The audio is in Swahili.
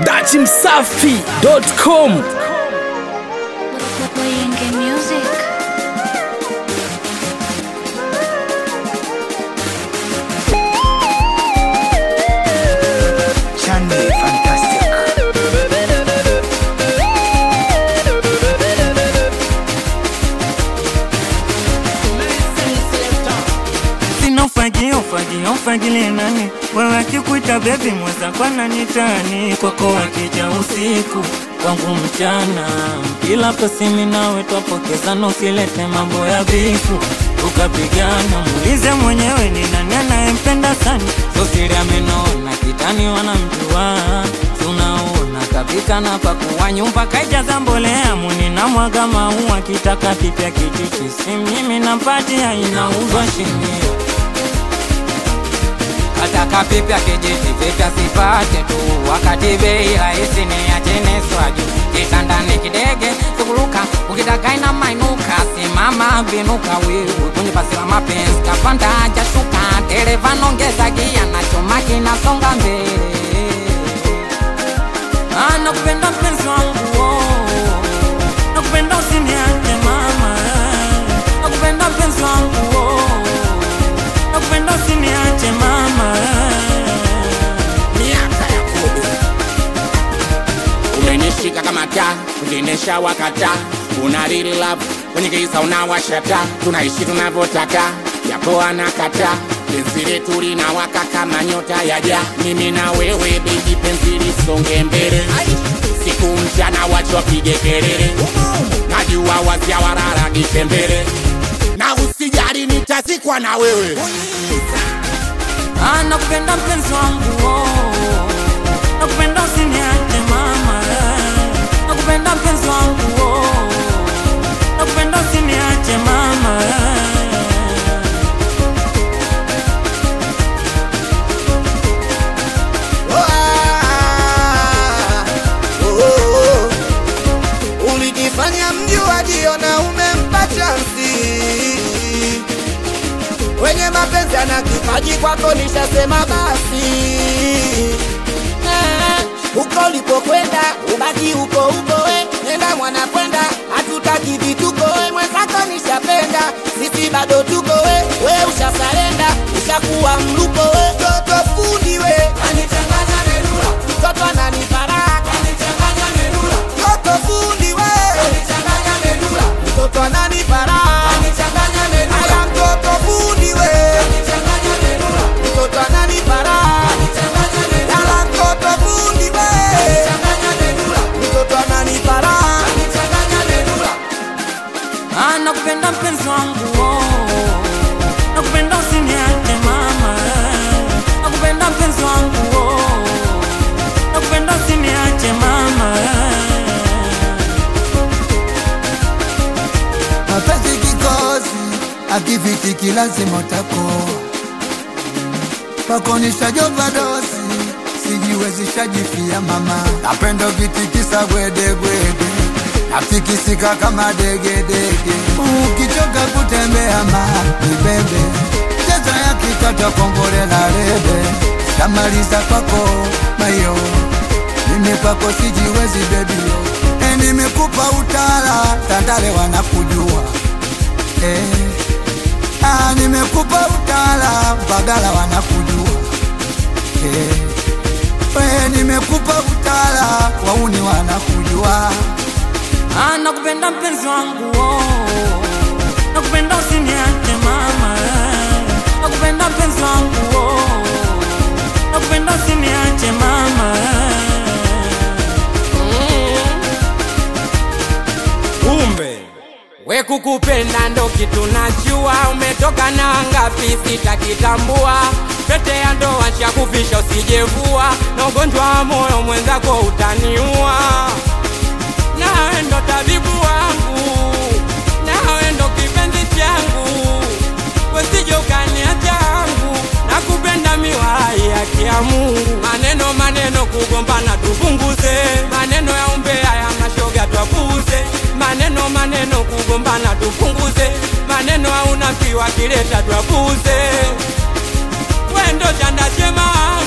dachimsafi.com Wayenge Music. Chande fantastic. Sina ufagio ufagio ufagile nani wewe akikuita bebi mweza kwa nani tani kwako wakija usiku kwangu mchana kila pasimi nawe twapokezana usilete mambo ya bifu tukapigana muulize mwenyewe ni nani anayempenda sana sosiri amenona kitani wanamjua si unaona kapika na pakuwa nyumba kaijaza mbolea muni na mwaga maua kitaka kipya kijiji si mimi nampatia inauzwa shilingi Kataka pipya kijiti vipya sipate tu, wakati bei rahisi ni ya chini swaju. Kitandani kidege sikuruka, ukitaka ina mainuka, simama binuka wewe kwenye basi la mapenzi, kapanda hajashuka, dereva nongeza gia na chuma kinasonga mbele. Ah, nakupenda mpenzi wangu oh. nakupenda usiniache mama, nakupenda mpenzi wangu oh nakupenda usiniache mama miaka ya kobe umenishika kama taa ukiendesha wakata una real love kwenye kisa unawashata tunaishi tunavyotaka yapo anakata penzi letu linawaka kama nyota ya ja mimi na wewe bebi penzi lisonge mbele siku mchana wacho wapige kelele najua wazia wararagishe mbele na usijali nitazikwa na wewe Ah, nakupenda mpenzi wangu oh. nakupenda usiniache mama nakupenda mpenzi wangu oh. nakupenda usiniache mama Ulijifanya mjuaji na umempa chansi wenye mapenzi ana kipaji kwako, nishasema basi Eh, huko ulipokwenda ubaki huko huko, we nenda mwana kwenda, hatutaki vituko, we mwenzako nishapenda, sisi bado tuko, we we ushasarenda, ushakuwa mluko, we toto fundi, we anichanganya merula, mtoto ananiparaka, anichanganya merula, toto fundi, we anichanganya merula, mtoto ananiparaka, anichanganya merula, aya mtoto fundi, we anichanganya merula, mtoto ananiparaka, anichanganya merula, ala mtoto fundi, we anichanganya merula, mtoto ananiparaka, anichanganya merula. Ah, nakupenda mpenzi wangu oh. nakupenda usiniache mama nakupenda mpenzi wangu oh. nakupenda usiniache mama mapenzi kikosi akifitiki lazima utakoa pakonishajopa dosi sijiwezishajifia mama napenda ukitikisa gwedegwede natikisika kama degedege ukichoka kutembea ma nibebe cheza ya kikata kongole la rebe tamaliza kwako mayo mimi kwako sijiwezi bebio e, nimekupa utala tandale wanakujua e, ah, nimekupa utala bagala wanakujua e, we, nimekupa utala wauni wanakujua Ah, nakupenda mpenzi wangu oh. nakupenda usiniache mama nakupenda mpenzi wangu oh. nakupenda usiniache mama kumbe we kukupenda ndo kitu najua umetoka na ngapi sitakitambua pete ya ndoa shakufisha usijevua na ugonjwa wa moyo mwenzako utaniua nawe ndo tabibu wangu nawe ndo kipenzi changu wesije ukaniachangu na kupenda miwai yake ya Mungu maneno maneno kugombana tupunguze maneno ya umbea ya mashoga twapuze maneno maneno kugombana tupunguze maneno hauna kiwa kileta twapuze wendo chanda chema